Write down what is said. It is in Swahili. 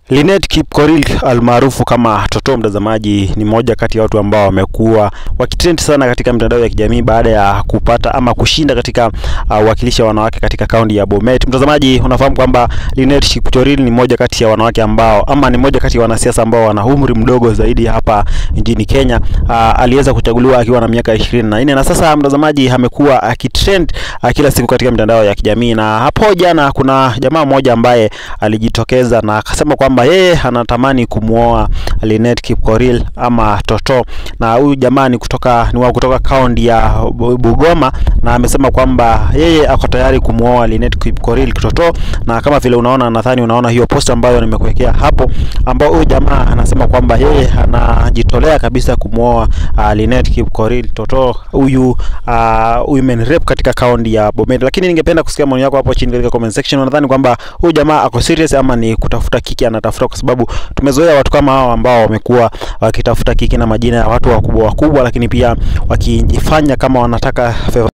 Linet Kipkorir almaarufu kama Toto, mtazamaji, ni mmoja kati ya watu ambao wamekuwa wakitrend sana katika mitandao ya kijamii baada ya kupata ama kushinda katika uwakilishi uh, wa wanawake katika kaunti ya Bomet. Mtazamaji, unafahamu kwamba Linet Kipkorir ni mmoja kati ya wanawake ambao ama ni mmoja kati ya wanasiasa ambao wana umri mdogo zaidi hapa nchini Kenya. Uh, aliweza kuchaguliwa akiwa na miaka ishirini na nne na sasa mtazamaji, amekuwa akitrend uh, kila siku katika mitandao ya kijamii, na hapo jana kuna jamaa mmoja ambaye alijitokeza na akasema kwamba yeye anatamani kumwoa Linet Kipkorir ama Toto, na huyu jamaa ni kutoka ni wa kutoka kaunti ya Bungoma, na amesema kwamba yeye ako tayari kumwoa Linet Kipkorir Toto, na kama vile unaona, nadhani unaona hiyo post ambayo nimekuwekea hapo, ambao huyu jamaa anasema kwamba yeye anajitolea kabisa kumwoa uh, Linet Kipkorir Toto, huyu uh, women rep katika kaunti ya Bomet. Lakini ningependa kusikia maoni yako hapo chini katika comment section. Unadhani kwamba huyu jamaa ako serious ama ni kutafuta kiki anatafuta? Kwa sababu tumezoea watu kama hao ambao wamekuwa wakitafuta kiki na majina ya watu wakubwa wakubwa, lakini pia wakijifanya kama wanataka favor